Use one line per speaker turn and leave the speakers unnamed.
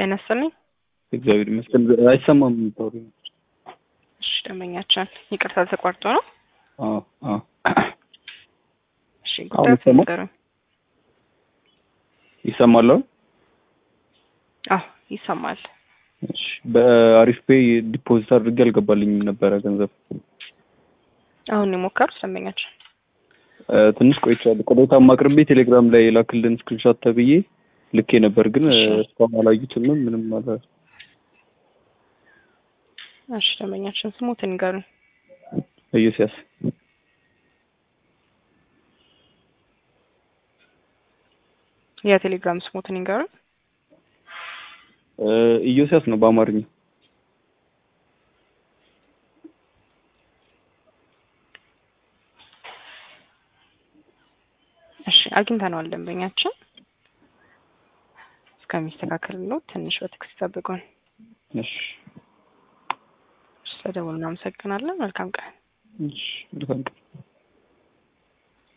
ጤና ይስጥልኝ።
እግዚአብሔር ይመስገን። አይሰማም የምታወሪው ነገር።
እሺ ደንበኛችን ይቅርታ ተቋርጦ ነው።
አዎ አዎ።
እሺ
አሁን
ጉዳዩ
ይሰማል?
ንገሩኝ።
ይሰማል አሁን?
አዎ ይሰማል።
እሺ በአሪፍ ፔይ ዲፖዚት አድርጌ አልገባልኝም ነበረ ገንዘብ
አሁን የሞከሩት ደንበኛችን
እ፣ ትንሽ ቆይቻለሁ። ቅሬታም አቅርቤ ቴሌግራም ላይ የላክልን ስክሪንሾት ተብዬ ልኬ ነበር፣ ግን እ፣
እሺ።
እስካሁን አላዩትም። ምንም አለ
እሺ ደንበኛችን ስሙትን ንገሩኝ።
ኢዮስያስ
የቴሌግራም ስሙትን ንገሩኝ።
እ፣ ኢዮስያስ ነው በአማርኛ።
እሺ አግኝተነዋል ደንበኛችን። እስከሚስተካከል ነው ትንሽ በትዕግስት ጠብቁን።
እሺ
ስለደወሉ እናመሰግናለን። መልካም ቀን።
እሺ መልካም ቀን።